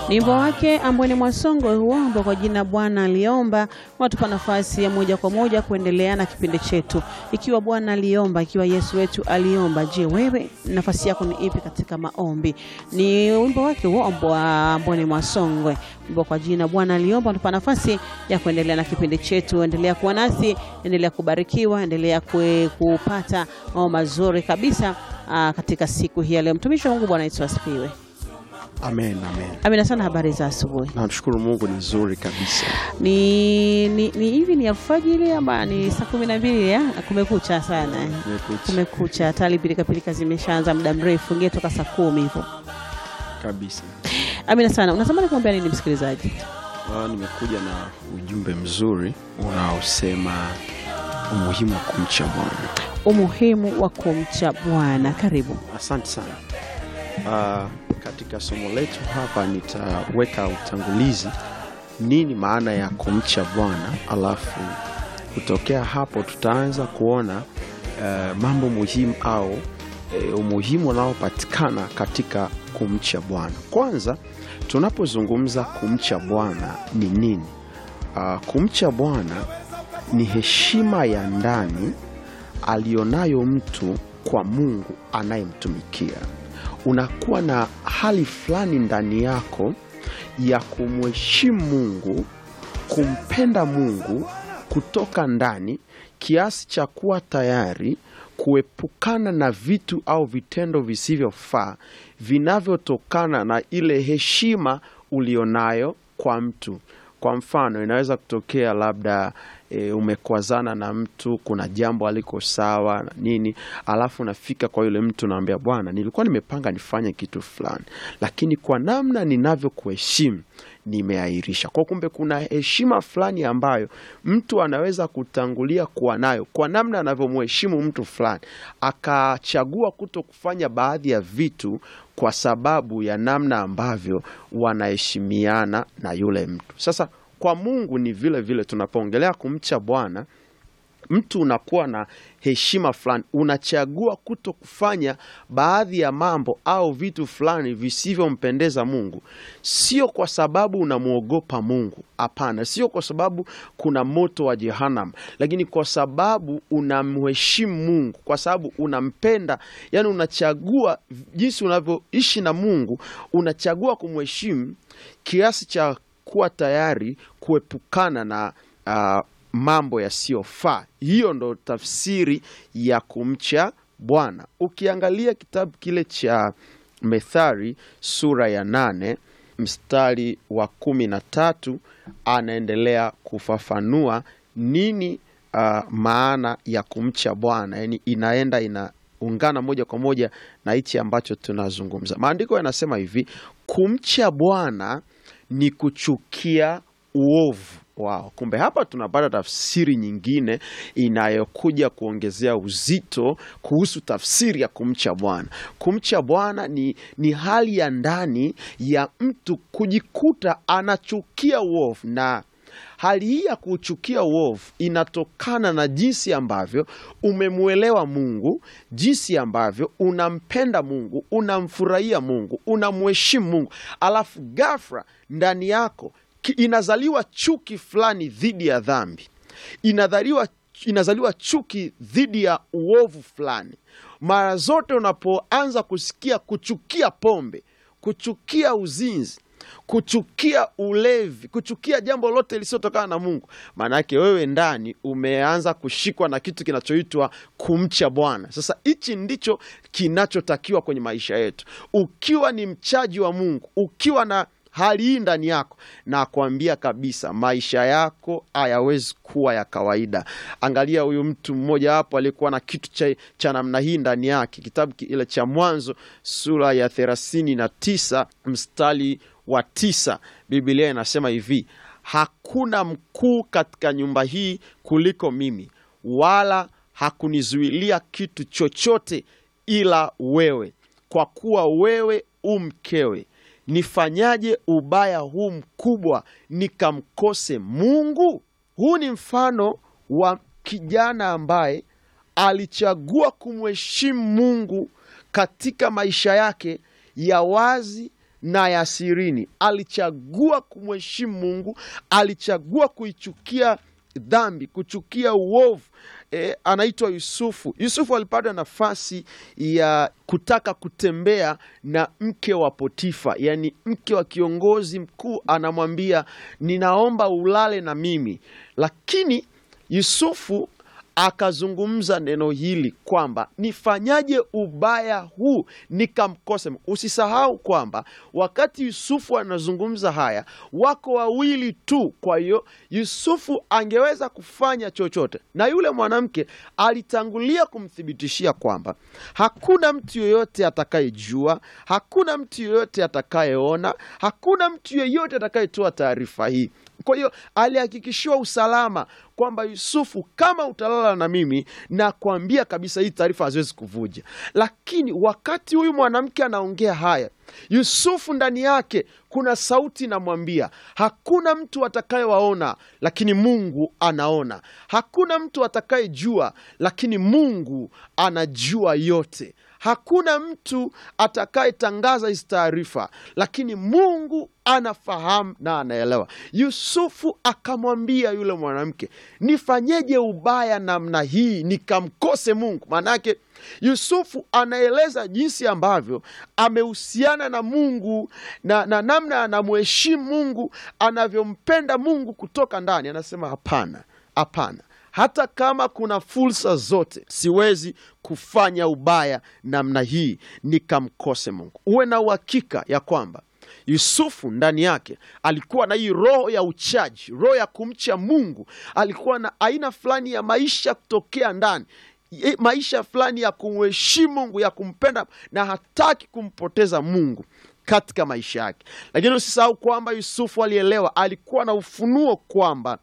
Ni wimbo wake Ambweni Mwasongo huo ambao kwa jina Bwana aliomba, watupa nafasi ya moja kwa moja kuendelea na kipindi chetu. Ikiwa Bwana aliomba, ikiwa Yesu wetu aliomba, je, wewe nafasi yako ni ipi katika maombi? Ni wimbo wake huo ambao Ambweni Mwasongwe, wimbo kwa jina Bwana aliomba, watupa nafasi ya kuendelea na kipindi chetu. Endelea kuwa nasi, endelea kubarikiwa, endelea kue, kupata mambo mazuri kabisa aa, katika siku hii ya leo. Mtumishi wa Mungu, Bwana Yesu asifiwe. Amen, amen. Amina sana. Habari za asubuhi. Namshukuru Mungu ni nzuri kabisa. Ni ni ni hivi ni alfajiri ama ni saa kumi na mbili ya kumekucha sana eh. Kumekucha. Kumekucha, tayari pilika pilika zimeshaanza muda mrefu, ingie toka saa kumi hivyo. Kabisa. Amina sana. Unatamani kuambia nini msikilizaji? Ah, nimekuja na ujumbe mzuri unaosema umuhimu wa kumcha Bwana. Umuhimu wa kumcha Bwana. Karibu. Asante sana. Ah, katika somo letu hapa nitaweka utangulizi, nini maana ya kumcha Bwana, alafu kutokea hapo tutaanza kuona eh, mambo muhimu au eh, umuhimu unaopatikana katika kumcha Bwana. Kwanza, tunapozungumza kumcha Bwana ni nini? Ah, kumcha Bwana ni heshima ya ndani alionayo mtu kwa Mungu anayemtumikia. Unakuwa na hali fulani ndani yako ya kumheshimu Mungu, kumpenda Mungu kutoka ndani kiasi cha kuwa tayari kuepukana na vitu au vitendo visivyofaa vinavyotokana na ile heshima ulionayo kwa mtu. Kwa mfano, inaweza kutokea labda e, umekwazana na mtu, kuna jambo aliko sawa na nini, alafu unafika kwa yule mtu naambia, bwana, nilikuwa nimepanga nifanye kitu fulani, lakini kwa namna ninavyokuheshimu nimeahirisha. Kwa kumbe, kuna heshima fulani ambayo mtu anaweza kutangulia kuwa nayo kwa namna anavyomheshimu mtu fulani, akachagua kuto kufanya baadhi ya vitu kwa sababu ya namna ambavyo wanaheshimiana na yule mtu. Sasa kwa Mungu ni vile vile, tunapoongelea kumcha Bwana, mtu unakuwa na heshima fulani, unachagua kuto kufanya baadhi ya mambo au vitu fulani visivyompendeza Mungu, sio kwa sababu unamwogopa Mungu. Hapana, sio kwa sababu kuna moto wa Jehanam, lakini kwa sababu unamheshimu Mungu, kwa sababu unampenda. Yani unachagua jinsi unavyoishi na Mungu, unachagua kumheshimu kiasi cha kuwa tayari kuepukana na uh, mambo yasiyofaa. Hiyo ndo tafsiri ya kumcha Bwana. Ukiangalia kitabu kile cha Methali sura ya nane mstari wa kumi na tatu anaendelea kufafanua nini uh, maana ya kumcha Bwana, yaani inaenda inaungana moja kwa moja na hichi ambacho tunazungumza. Maandiko yanasema hivi, kumcha Bwana ni kuchukia uovu wao. Kumbe hapa tunapata tafsiri nyingine inayokuja kuongezea uzito kuhusu tafsiri ya kumcha Bwana. Kumcha Bwana ni, ni hali ya ndani ya mtu kujikuta anachukia uovu, na hali hii ya kuchukia uovu inatokana na jinsi ambavyo umemwelewa Mungu, jinsi ambavyo unampenda Mungu, unamfurahia Mungu, unamheshimu Mungu, alafu ghafla ndani yako ki- inazaliwa chuki fulani dhidi ya dhambi, inazaliwa, inazaliwa chuki dhidi ya uovu fulani. Mara zote unapoanza kusikia kuchukia pombe, kuchukia uzinzi, kuchukia ulevi, kuchukia jambo lote lisilotokana na Mungu, maana yake wewe ndani umeanza kushikwa na kitu kinachoitwa kumcha Bwana. Sasa hichi ndicho kinachotakiwa kwenye maisha yetu. Ukiwa ni mchaji wa Mungu, ukiwa na hali hii ndani yako, na kuambia kabisa, maisha yako hayawezi kuwa ya kawaida. Angalia huyu mtu mmoja hapo aliyekuwa na kitu cha, cha namna hii ndani yake. Kitabu kile cha Mwanzo sura ya thelathini na tisa mstari wa tisa Biblia inasema hivi, hakuna mkuu katika nyumba hii kuliko mimi, wala hakunizuilia kitu chochote ila wewe, kwa kuwa wewe u mkewe nifanyaje ubaya huu mkubwa nikamkose Mungu? Huu ni mfano wa kijana ambaye alichagua kumheshimu Mungu katika maisha yake ya wazi na ya sirini. Alichagua kumheshimu Mungu, alichagua kuichukia dhambi, kuchukia uovu. E, anaitwa Yusufu. Yusufu alipata nafasi ya kutaka kutembea na mke wa Potifa, yaani mke wa kiongozi mkuu. Anamwambia, ninaomba ulale na mimi, lakini Yusufu akazungumza neno hili kwamba nifanyaje ubaya huu nikamkose. Usisahau kwamba wakati Yusufu anazungumza haya, wako wawili tu. Kwa hiyo Yusufu angeweza kufanya chochote, na yule mwanamke alitangulia kumthibitishia kwamba hakuna mtu yoyote atakayejua, hakuna mtu yoyote atakayeona, hakuna mtu yoyote atakayetoa taarifa hii. Kwa hiyo alihakikishiwa usalama kwamba Yusufu, kama utalala na mimi, na kuambia kabisa hii taarifa haziwezi kuvuja. Lakini wakati huyu mwanamke anaongea haya, Yusufu ndani yake kuna sauti inamwambia, hakuna mtu atakayewaona, lakini Mungu anaona. Hakuna mtu atakayejua, lakini Mungu anajua yote. Hakuna mtu atakayetangaza hizi taarifa, lakini Mungu anafahamu na anaelewa. Yusufu akamwambia yule mwanamke, nifanyeje ubaya namna hii nikamkose Mungu? Maanake Yusufu anaeleza jinsi ambavyo amehusiana na Mungu na, na namna anamheshimu Mungu, anavyompenda Mungu kutoka ndani. Anasema hapana, hapana hata kama kuna fursa zote, siwezi kufanya ubaya namna hii nikamkose Mungu. Uwe na uhakika ya kwamba Yusufu ndani yake alikuwa na hii roho ya uchaji, roho ya kumcha Mungu. Alikuwa na aina fulani ya maisha kutokea ndani, maisha fulani ya kumheshimu Mungu, ya kumpenda, na hataki kumpoteza Mungu katika maisha yake. Lakini usisahau kwamba Yusufu alielewa, alikuwa na ufunuo kwamba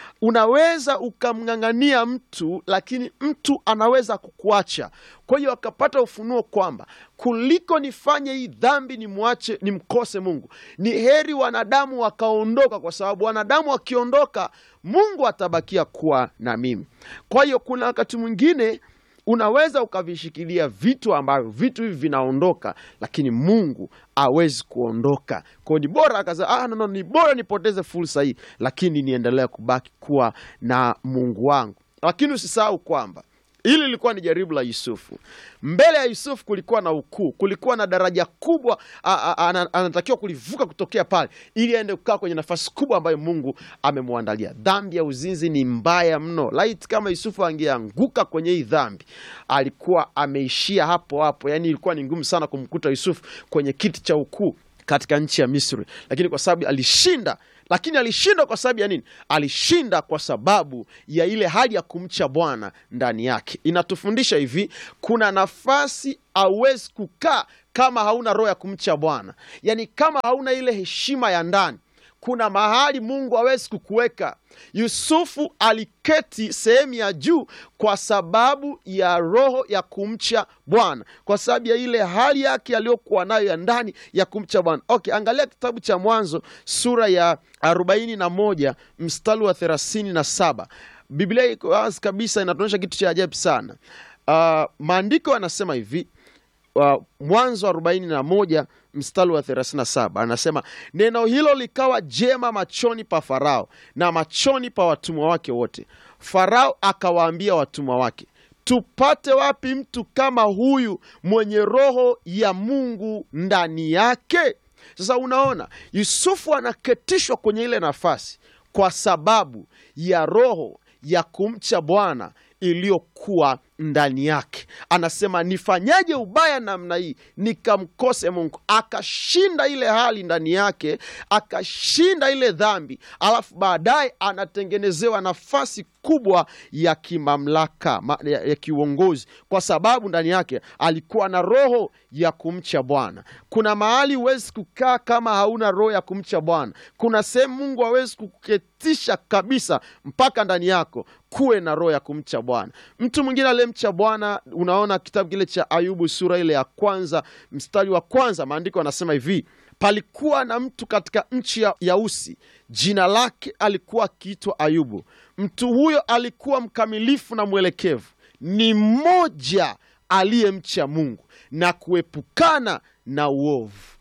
unaweza ukamng'ang'ania mtu lakini mtu anaweza kukuacha. Kwa hiyo akapata ufunuo kwamba kuliko nifanye hii dhambi nimwache nimkose Mungu, ni heri wanadamu wakaondoka, kwa sababu wanadamu wakiondoka, Mungu atabakia kuwa na mimi. Kwa hiyo kuna wakati mwingine unaweza ukavishikilia vitu ambavyo vitu hivi vinaondoka, lakini Mungu awezi kuondoka. Kwao ni bora akasema, ah, no, no, ni bora nipoteze fursa hii, lakini niendelee kubaki kuwa na Mungu wangu. Lakini usisahau kwamba hili lilikuwa ni jaribu la Yusufu. Mbele ya Yusufu kulikuwa na ukuu, kulikuwa na daraja kubwa anatakiwa kulivuka kutokea pale, ili aende kukaa kwenye nafasi kubwa ambayo Mungu amemwandalia. Dhambi ya uzinzi ni mbaya mno. Laiti kama Yusufu angeanguka kwenye hii dhambi, alikuwa ameishia hapo hapo. Yani ilikuwa ni ngumu sana kumkuta Yusufu kwenye kiti cha ukuu katika nchi ya Misri, lakini kwa sababu alishinda lakini alishinda kwa sababu ya nini? Alishinda kwa sababu ya ile hali ya kumcha Bwana ndani yake. Inatufundisha hivi, kuna nafasi hauwezi kukaa kama hauna roho ya kumcha Bwana, yaani kama hauna ile heshima ya ndani kuna mahali Mungu hawezi kukuweka. Yusufu aliketi sehemu ya juu kwa sababu ya roho ya kumcha Bwana, kwa sababu ya ile hali yake aliyokuwa nayo ya ndani ya kumcha Bwana. Okay, angalia kitabu cha Mwanzo sura ya arobaini na moja mstari wa thelathini na saba. Biblia iko wazi kabisa, inatuonyesha kitu cha ajabu sana. Uh, maandiko yanasema hivi uh, Mwanzo arobaini na moja mstari wa 37 anasema, neno hilo likawa jema machoni pa Farao na machoni pa watumwa wake wote. Farao akawaambia watumwa wake, tupate wapi mtu kama huyu mwenye roho ya Mungu ndani yake? Sasa unaona, Yusufu anaketishwa kwenye ile nafasi kwa sababu ya roho ya kumcha Bwana iliyokuwa ndani yake. Anasema nifanyaje ubaya namna hii nikamkose Mungu? Akashinda ile hali ndani yake, akashinda ile dhambi, alafu baadaye anatengenezewa nafasi kubwa ya kimamlaka ya, ya kiuongozi, kwa sababu ndani yake alikuwa na roho ya kumcha Bwana. Kuna mahali huwezi kukaa kama hauna roho ya kumcha Bwana. Kuna sehemu Mungu hawezi kuketisha kabisa mpaka ndani yako kuwe na roho ya kumcha Bwana. Mtu mwingine aliyemcha Bwana, unaona kitabu kile cha Ayubu sura ile ya kwanza mstari wa kwanza, maandiko anasema hivi Palikuwa na mtu katika nchi ya, ya Usi, jina lake alikuwa akiitwa Ayubu. Mtu huyo alikuwa mkamilifu na mwelekevu, ni mmoja aliyemcha Mungu na kuepukana na uovu.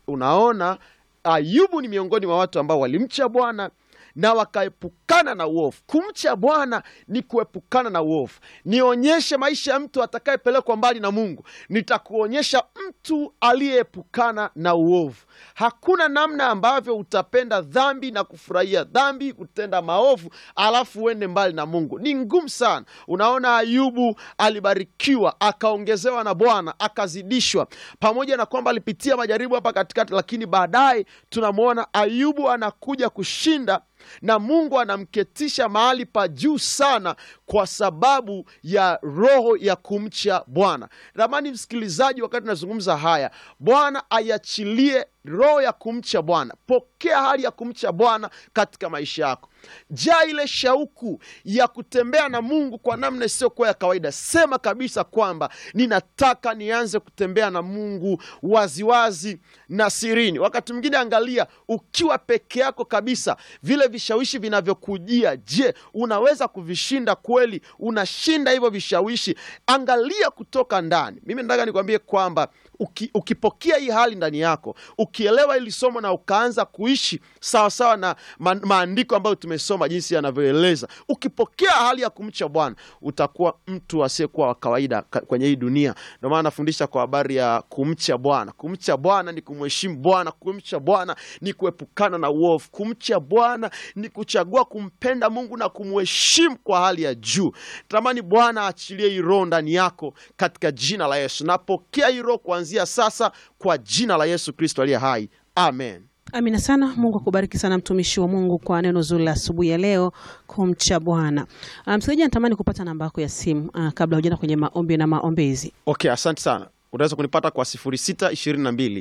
unaona Ayubu ni miongoni mwa watu ambao walimcha Bwana na wakaepukana na uovu. Kumcha Bwana ni kuepukana na uovu. Nionyeshe maisha ya mtu atakayepelekwa mbali na Mungu, nitakuonyesha mtu aliyeepukana na uovu. Hakuna namna ambavyo utapenda dhambi na kufurahia dhambi, kutenda maovu, alafu uende mbali na Mungu. Ni ngumu sana. Unaona, Ayubu alibarikiwa, akaongezewa na Bwana, akazidishwa, pamoja na kwamba alipitia majaribu hapa katikati, lakini baadaye tunamwona Ayubu anakuja kushinda na Mungu anamketisha mahali pa juu sana kwa sababu ya roho ya kumcha Bwana. Ramani msikilizaji, wakati nazungumza haya, Bwana aiachilie roho ya kumcha Bwana. Pokea hali ya kumcha Bwana katika maisha yako. Jaa ile shauku ya kutembea na Mungu kwa namna isiyokuwa ya kawaida. Sema kabisa kwamba ninataka nianze kutembea na Mungu waziwazi na sirini. Wakati mwingine, angalia, ukiwa peke yako kabisa, vile vishawishi vinavyokujia, je, unaweza kuvishinda kweli? Unashinda hivyo vishawishi? Angalia kutoka ndani. Mimi nataka nikwambie kwamba uki, ukipokea hii hali ndani yako, ukielewa hili somo na ukaanza kuishi sawasawa na ma, maandiko ambayo tumesoma jinsi yanavyoeleza, ukipokea hali ya kumcha Bwana utakuwa mtu asiyekuwa wa kawaida ka- kwenye hii dunia. Ndio maana nafundisha kwa habari ya kumcha Bwana. Kumcha Bwana ni kumheshimu Bwana. Kumcha Bwana ni kuepukana na uovu. Kumcha Bwana ni kuchagua kumpenda Mungu na kumheshimu kwa hali ya juu. Tamani Bwana aachilie hii roho ndani yako katika jina la Yesu. Napokea hii roho kuanzia sasa kwa jina la Yesu Kristo aliye hai, amen. Amina sana. Mungu akubariki sana mtumishi wa Mungu kwa neno zuri la asubuhi ya leo, kumcha Bwana. Ah, Msikilizaji, natamani kupata namba yako ya simu ah, kabla hujaenda kwenye maombi na maombezi. Okay, asante sana. Unaweza kunipata kwa 0622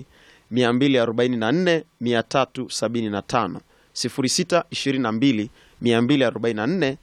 244 375, 0622 244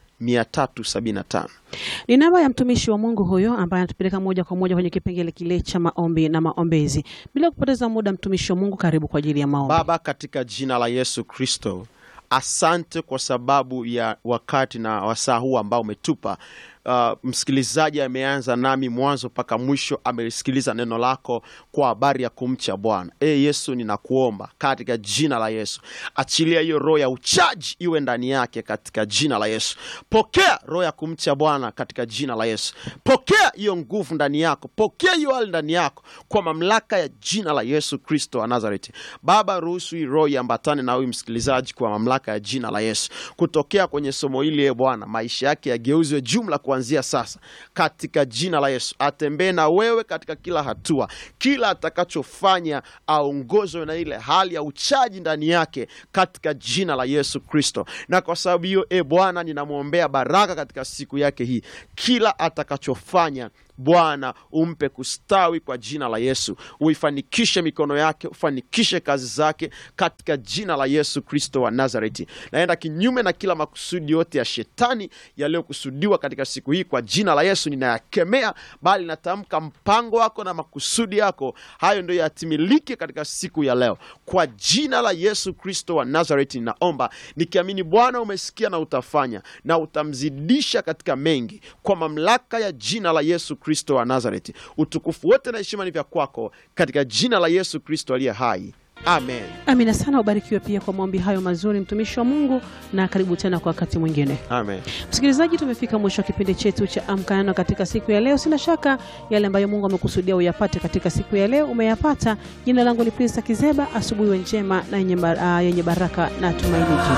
375. Ni namba ya mtumishi wa Mungu huyo ambaye anatupeleka moja kwa moja kwenye kipengele kile cha maombi na maombezi. Bila kupoteza muda, mtumishi wa Mungu, karibu kwa ajili ya maombi. Baba, katika jina la Yesu Kristo, asante kwa sababu ya wakati na wasaa huu ambao umetupa. Uh, msikilizaji ameanza nami mwanzo mpaka mwisho, amelisikiliza neno lako kwa habari ya kumcha Bwana. E Yesu, ninakuomba katika jina la Yesu, achilia hiyo roho ya uchaji iwe ndani yake katika jina la Yesu. Pokea roho ya kumcha Bwana katika jina la Yesu. Pokea hiyo nguvu ndani yako, pokea hiyo hali ndani yako kwa mamlaka ya jina la Yesu Kristo wa Nazareti. Baba, ruhusu hii roho iambatane na huyu msikilizaji kwa mamlaka ya jina la Yesu. Kutokea kwenye somo hili, e Bwana, maisha yake yageuzwe jumla kuanzia sasa katika jina la Yesu. Atembee na wewe katika kila hatua, kila atakachofanya aongozwe na ile hali ya uchaji ndani yake katika jina la Yesu Kristo. Na kwa sababu hiyo, e Bwana, ninamwombea baraka katika siku yake hii, kila atakachofanya Bwana umpe kustawi kwa jina la Yesu, uifanikishe mikono yake, ufanikishe kazi zake katika jina la Yesu Kristo wa Nazareti. Naenda kinyume na kila makusudi yote ya shetani yaliyokusudiwa katika siku hii, kwa jina la Yesu ninayakemea, bali natamka mpango wako na makusudi yako hayo ndio yatimilike katika siku ya leo, kwa jina la Yesu Kristo wa Nazareti. Ninaomba nikiamini, Bwana umesikia na utafanya na utamzidisha katika mengi, kwa mamlaka ya jina la Yesu Kristo wa Nazareti. Utukufu wote na heshima ni vya kwako, katika jina la Yesu Kristo aliye hai, amen. Amina sana. Ubarikiwe pia kwa maombi hayo mazuri, mtumishi wa Mungu, na karibu tena kwa wakati mwingine. Amen. Msikilizaji, tumefika mwisho wa kipindi chetu cha Amka Neno katika siku ya leo. Sina shaka yale ambayo Mungu amekusudia uyapate katika siku ya leo umeyapata. Jina langu ni Prince Kizeba. Asubuhi we njema na yenye bar- ah, yenye baraka na tumaini.